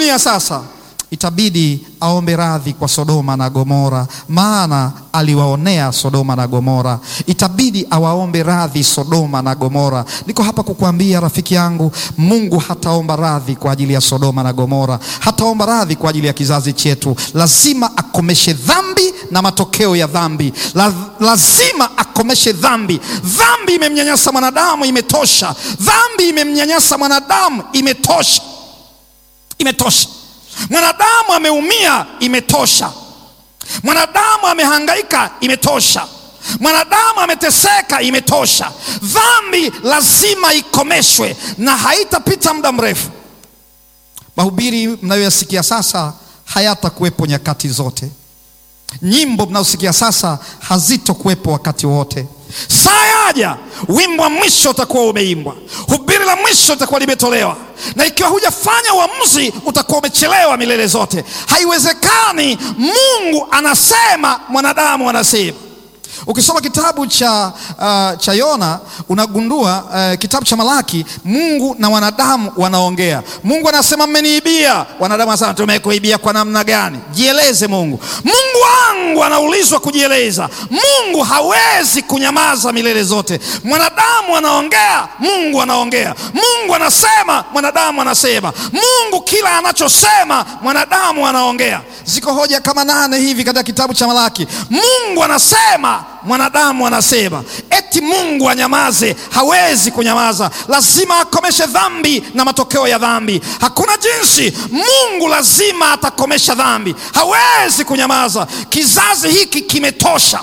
dunia sasa, itabidi aombe radhi kwa Sodoma na Gomora, maana aliwaonea Sodoma na Gomora. Itabidi awaombe radhi Sodoma na Gomora. Niko hapa kukuambia rafiki yangu, Mungu hataomba radhi kwa ajili ya Sodoma na Gomora, hataomba radhi kwa ajili ya kizazi chetu. Lazima akomeshe dhambi na matokeo ya dhambi. La, lazima akomeshe dhambi. Dhambi imemnyanyasa mwanadamu, imetosha. Dhambi imemnyanyasa mwanadamu, imetosha, imetosha. Mwanadamu ameumia, imetosha. Mwanadamu amehangaika, imetosha. Mwanadamu ameteseka, imetosha. Dhambi lazima ikomeshwe na haitapita muda mrefu. Mahubiri mnayoyasikia sasa hayatakuwepo nyakati zote. Nyimbo mnazosikia sasa hazitokuwepo wakati wote. Saa yaja, wimbo wa mwisho utakuwa umeimbwa, hubiri la mwisho litakuwa limetolewa, na ikiwa hujafanya uamuzi utakuwa umechelewa milele zote. Haiwezekani. Mungu anasema, mwanadamu anasema. Ukisoma kitabu cha, uh, cha Yona unagundua uh, kitabu cha Malaki, Mungu na wanadamu wanaongea. Mungu anasema mmeniibia, wanadamu anasema tumekuibia kwa namna gani? Jieleze Mungu. Mungu wangu anaulizwa kujieleza. Mungu hawezi kunyamaza milele zote. Mwanadamu anaongea, Mungu anaongea. Mungu anasema, mwanadamu anasema. Mungu kila anachosema, mwanadamu anaongea. Ziko hoja kama nane hivi katika kitabu cha Malaki. Mungu anasema mwanadamu anasema. Eti Mungu anyamaze? Hawezi kunyamaza, lazima akomeshe dhambi na matokeo ya dhambi. Hakuna jinsi, Mungu lazima atakomesha dhambi, hawezi kunyamaza. Kizazi hiki kimetosha.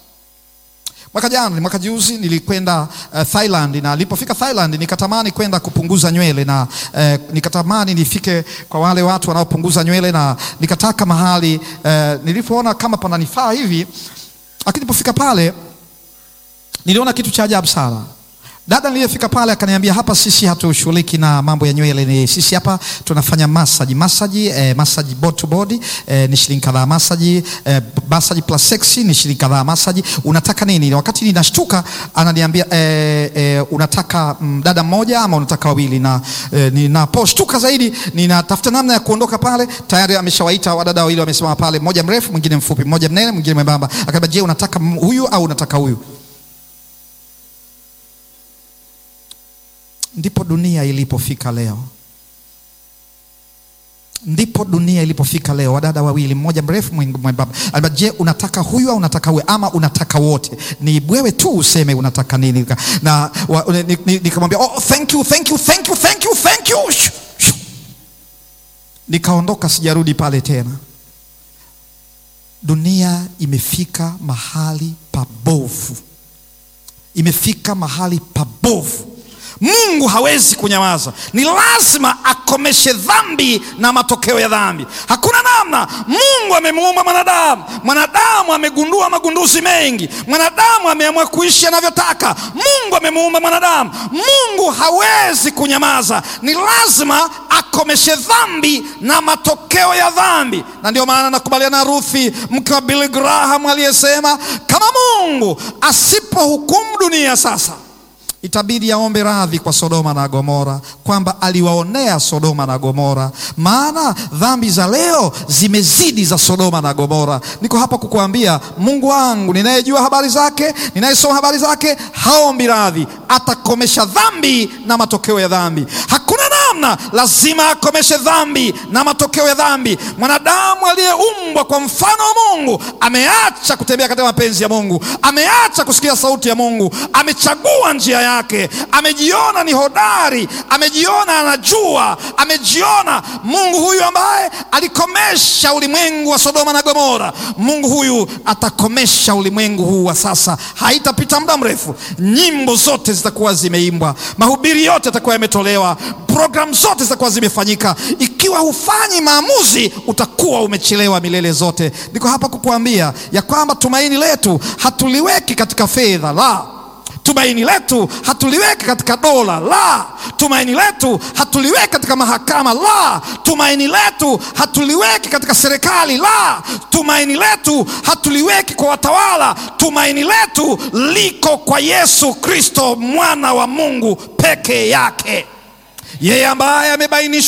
Mwaka jana, mwaka juzi nilikwenda uh, Thailand na nilipofika Thailand nikatamani kwenda kupunguza nywele na uh, nikatamani nifike kwa wale watu wanaopunguza nywele na nikataka mahali uh, nilipoona kama pananifaa hivi lakini nilipofika pale niliona kitu cha ajabu sana. Dada niliyefika pale akaniambia, hapa sisi hatushughuliki na mambo ya nywele, ni sisi hapa tunafanya massage massage, eh, massage body to body eh, ni shilingi kadhaa massage eh, massage plus sexy ni shilingi kadhaa massage. Unataka nini? Wakati ninashtuka ananiambia eh, eh, unataka mm, dada mmoja ama unataka wawili? Na eh, ninaposhtuka zaidi ninatafuta namna ya kuondoka pale, tayari ameshawaita wadada wawili wamesimama pale, mmoja mrefu, mwingine mfupi, mmoja mnene, mwingine mwembamba. Akaniambia, je, unataka huyu au unataka huyu? Ndipo dunia ilipofika leo, ndipo dunia ilipofika leo. Wadada wawili, mmoja mrefu mwembamba. Alba, je, unataka huyu au unataka huyu ama unataka wote? Ni wewe tu useme unataka nini. Na nikamwambia oh, thank you, thank you, thank you, thank you, thank you. Nikaondoka, sijarudi pale tena. Dunia imefika mahali pabovu, imefika mahali pabovu. Mungu hawezi kunyamaza, ni lazima akomeshe dhambi na matokeo ya dhambi. Hakuna namna. Mungu amemuumba mwanadamu, mwanadamu amegundua magunduzi mengi, mwanadamu ameamua kuishi anavyotaka. Mungu amemuumba mwanadamu, Mungu hawezi kunyamaza, ni lazima akomeshe dhambi na matokeo ya dhambi. Na ndio maana nakubaliana na Ruthi mke wa Billy Graham aliyesema kama Mungu asipohukumu dunia sasa itabidi aombe radhi kwa Sodoma na Gomora, kwamba aliwaonea Sodoma na Gomora, maana dhambi za leo zimezidi za Sodoma na Gomora. Niko hapa kukuambia, Mungu wangu ninayejua habari zake, ninayesoma habari zake, haombi radhi, atakomesha dhambi na matokeo ya dhambi. Hakuna namna, lazima akomeshe dhambi na matokeo ya dhambi. Mwanadamu aliyeumbwa kwa mfano wa Mungu ameacha kutembea katika mapenzi ya Mungu, ameacha kusikia sauti ya Mungu, amechagua njia yake, amejiona ni hodari, amejiona anajua, amejiona. Mungu huyu ambaye alikomesha ulimwengu wa Sodoma na Gomora, Mungu huyu atakomesha ulimwengu huu wa sasa. Haitapita muda mrefu, nyimbo zote zitakuwa zimeimbwa, mahubiri yote yatakuwa yametolewa, programu zote zitakuwa zimefanyika. Ikiwa hufanyi maamuzi, utakuwa umechelewa milele zote. Niko hapa kukuambia ya kwamba tumaini letu hatuliweki katika fedha, la tumaini letu hatuliweki katika dola, la tumaini letu hatuliweki katika mahakama, la tumaini letu hatuliweki katika serikali, la tumaini letu hatuliweki kwa watawala. Tumaini letu liko kwa Yesu Kristo, mwana wa Mungu peke yake, yeye ambaye amebainishwa